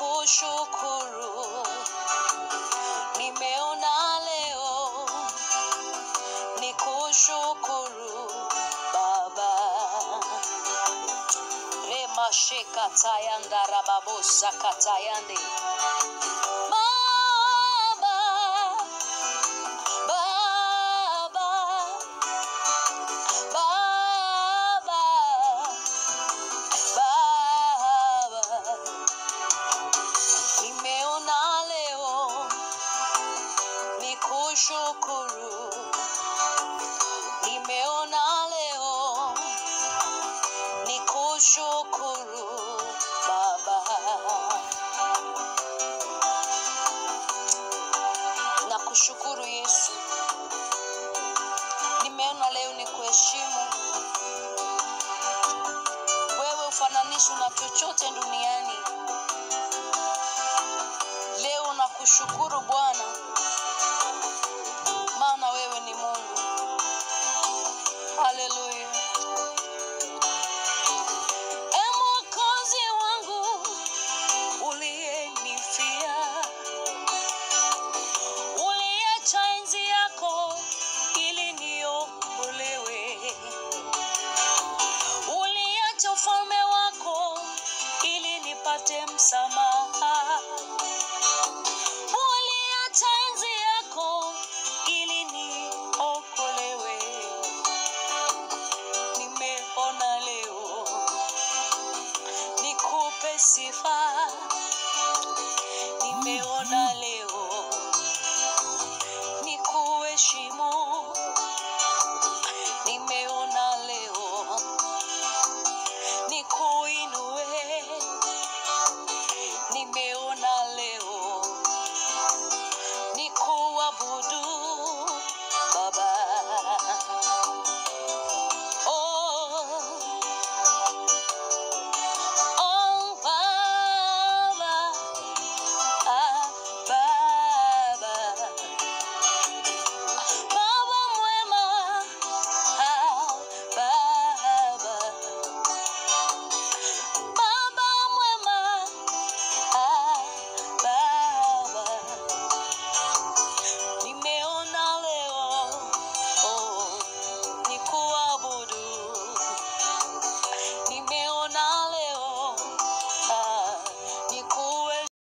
nikushukuru. Nimeona leo nikushukuru Baba. Remasheka tayanda rababosa katayande. Baba, Baba, Baba, Baba. Nimeona leo nikushukuru. Nimeona leo nikushukuru Baba. Nakushukuru Yesu, nimeona leo ni kuheshimu wewe, ufananishi na chochote duniani. Leo nakushukuru Bwana